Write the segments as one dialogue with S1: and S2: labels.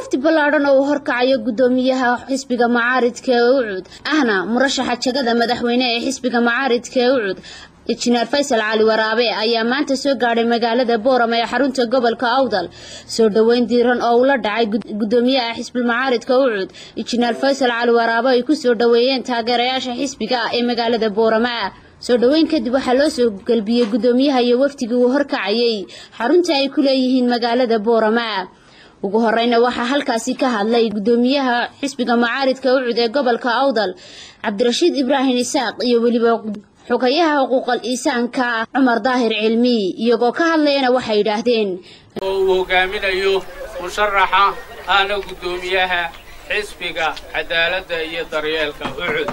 S1: wafdi ballaadhan oo uu horkacayo guddoomiyaha xisbiga macaaridka ee ucud ahna murashaxa jagada madaxweyne ee xisbiga macaaridka ee ucud injineer faysal cali waraabe ayaa maanta soo gaadhay magaalada boorama ee xarunta gobolka awdal soo dhoweyn diiran oo ula dhacay guddoomiyaha xisbilmacaaridka ucud injineer faysal cali waraabe ay ku soo dhoweeyeen taageerayaasha xisbiga ee magaalada boorama soo dhoweyn kadib waxaa loo soo galbiyey guddoomiyaha iyo wafdigii uu horkacayay xarunta ay ku leeyihiin magaalada boorama ugu horeyna waxaa halkaasi ka hadlay guddoomiyaha xisbiga macaaridka ucud ee gobolka awdal cabdirashiid ibraahim isaaq iyo weliba xogayaha xuquuqal iisaanka cumar daahir cilmi iyagoo ka hadlayana waxay yidhaahdeen
S2: oo uu hogaaminayo musharaxa ahna guddoomiyaha xisbiga cadaaladda iyo daryeelka ucud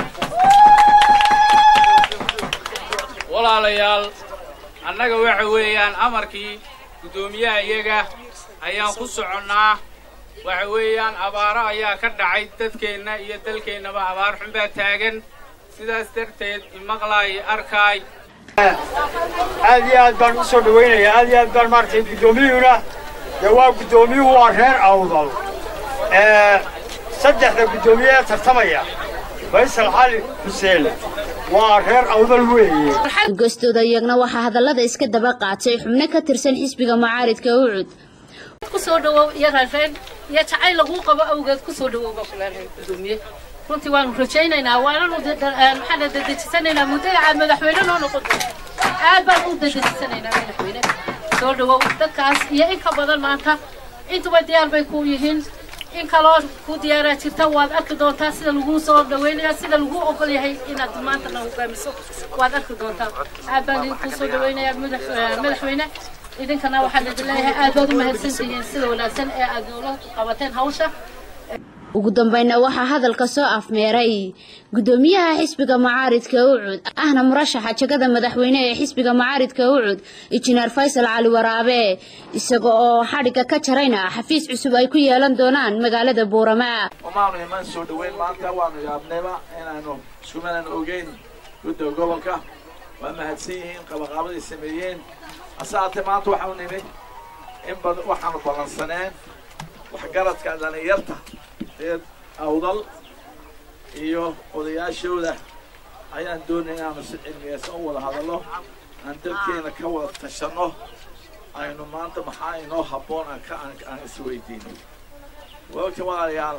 S2: walaalayaal annaga waxa weeyaan amarkii guddoomiyaha iyaga ayaan ku soconnaa waxa weeyaan abaaro ayaa ka dhacay dadkeenna iyo dalkeennaba abaar xun baa taagan sidaas darteed imaqlaay arkaay
S3: aad iyo aad baan u soo dhawaynayaa aad iyo aad baan maaragtay guddoomiyuhuna dee waa guddoomiyuhu waa reer awdal saddexda guddoomiye ee tartamaya faysal cali xuseen waa reer awdal weeye
S1: gostooda iyagna waxaa hadallada iska daba qaatay xubno ka tirsan xisbiga macaaridka ucud
S4: kusoo dhawow iyo raareen iyo jacayl laguu qabo awgeed kusoo dhawow baa kulaalay gudoomiye runtii waanu rajaynaynaa waananu maxaan dadejisanaynaa muddada aad madaxweyne noo noqon doonto aad baan u dadejisanaynaa madaxweyne soo dhawow dadkaas iyo in ka badan maanta intuba diyaar bay ku yihiin in kaloo ku diyaaraa jirta waad arki doontaa sida laguu soo dhaweynaya sida laguu ogol yahay inaad maanta na hogaamiso waad arki doontaa aad baan idinkuu soo dhaweynayaa madaxweyne idinkana waxaan idin leeyahay aad baad u mahadsantihiin sida wanaagsan ee aad noola qabateen hawsha
S1: ugu dambayna waxaa hadalka soo afmeeray guddoomiyaha xisbiga macaaridka ucud ahna murashaxa jagada madaxweyne ee xisbiga macaaridka ucud injineer faysal cali waraabe isaga oo xadhigga ka jarayna xafiis cusub ay ku yeelan doonaan magaalada buurama
S5: umaanu iman soo dhoweyn maanta waanu yaabnayba inaanu iskumanan ogeyn gudda gobolka waa mahadsan yihiin qabaqaabaday sameeyeen hase haatee maanta waxaanu nimi in bad waxaanu ballansaneen waxgaradka dhallinyarta reer awdal iyo odayaashooda ayaan doonaya inaanu si cilmiyeysan u wada hadallo aan dalkeena ka wada tashanno aynu maanta maxaa inoo habboon aan ka aan isweydiino waogta walaalayaal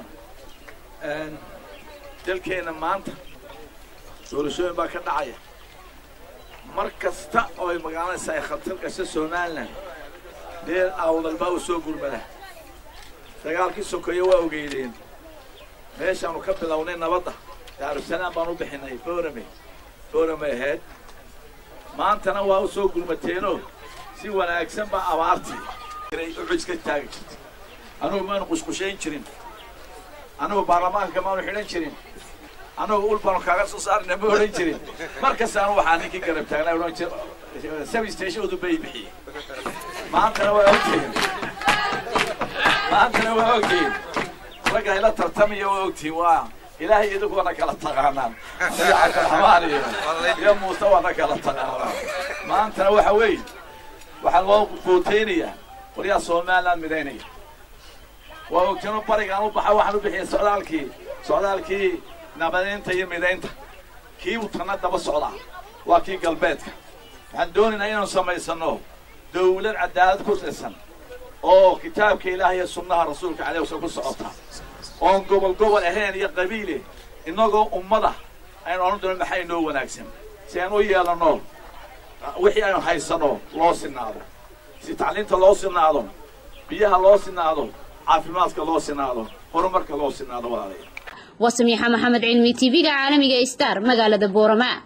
S5: dalkeena maanta doorashooyin baa ka dhacaya mar kasta oo ay magaaladaysa ay khatar gasho somalilan reer awdal baa u soo gurmada dagaalkii sokeeye waa ogeydeen meeshaanu ka bilownay nabadda daarusalaam baan u bixinay boorame boorame ahayd maantana waa u soo gurmateenoo si wanaagsan baa abaartii ucud ka taagi jirtay anugu maanu qusqushayn jirin anugu baarlamaanka maanu xidhan jirin anugu ul baanu kaaga soo saarina ma odhan jirin markasta anu waxaa ninkii garab taagnaa odhan jir sabi stationadu bay bixiyey maantana waa ogtihiin maantana waa ogtihiin ragga ila tartamaya waa ogtihiin waa ilaahay idinku wana kala taqaanaan nabi cabdiraxmaan iyo iyo muuse wana kala taqaanaan maantana waxa weeye waxaa loo booteynayaa waryaa somaliland midaynaya waa ogtiino barigaan u baxa waxaan u bixiyay socdaalkii socdaalkii nabadeynta iyo midaynta kii uu tana daba socdaa waa kii galbeedka waxaan doonaynaa inaanu samaysano dawlad cadaalad ku dhisan oo kitaabka ilaah iyo sunnaha rasuulka caleyh wasallam ku socota oon gobol gobol ahayn iyo qabiile innagoo ummada aynu odhan doono maxaa inoo wanaagsan si aan u yeelanno wixii aynu haysano loo sinaado si tacliinta loo sinaado biyaha loo sinaado caafimaadka loo sinaado horumarka loo sinaado walaalayaal
S1: waa samiixa maxamed cilmi tv-ga caalamiga star magaalada boorama